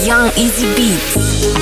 Young Easy Beats.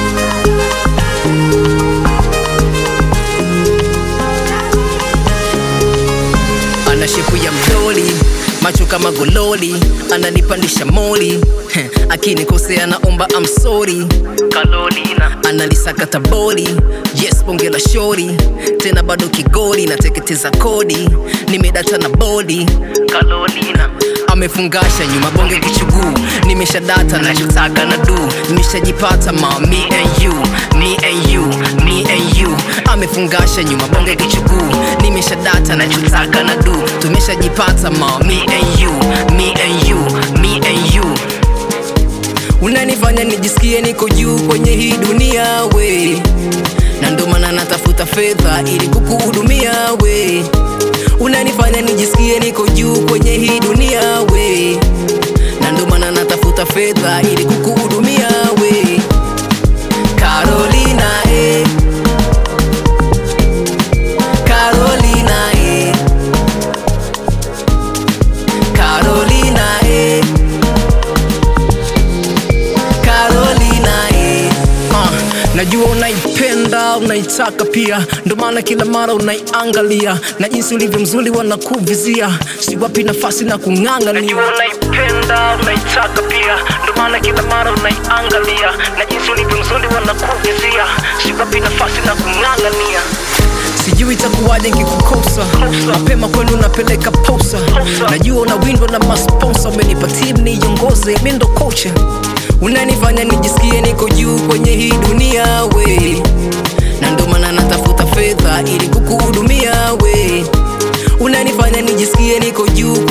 ana shepu ya mdoli macho kama gololi ananipandisha moli Heh, akinikosea naomba amsori kalolina analisakata boli yes bonge la shori tena bado kigoli nateketeza kodi nimedata na bodi kalolina amefungasha nyuma bonge kichuguu nimeshadata nachotaka na du nimeshajipata ma me and you me and you me and you amefungasha nyuma bonge kichuguu nimeshadata nachotaka na du tumeshajipata ma me and you me and you me and you unanifanya nijisikie niko juu kwenye hii dunia we na ndo maana natafuta fedha ili kukuhudumia we unanifanya nijisikie niko juu kwenye hii dunia we na ndo maana natafuta fedha ili kukuhudumia we Carolina eh. Carolina eh. Carolina eh. Carolina eh. uh, najua unaipenda unaitaka pia ndo maana kila mara unaiangalia na jinsi ulivyo mzuri wanakuvizia siwapi nafasi na kung'ang'ania unaipenda unaitaka pia ndo maana kila mara unaiangalia na jinsi ulivyo mzuri wanakuvizia siwapi nafasi na kung'ang'ania sijui itakuwaje nkikukosa mapema kwenu unapeleka posa najua unawindwa na masponsa umenipa tim niongoze mi ndo kocha unanifanya nijisikie niko juu kwenye hii dunia we na ndo maana natafuta fedha ili kukuhudumia we unanifanya nijisikie niko juu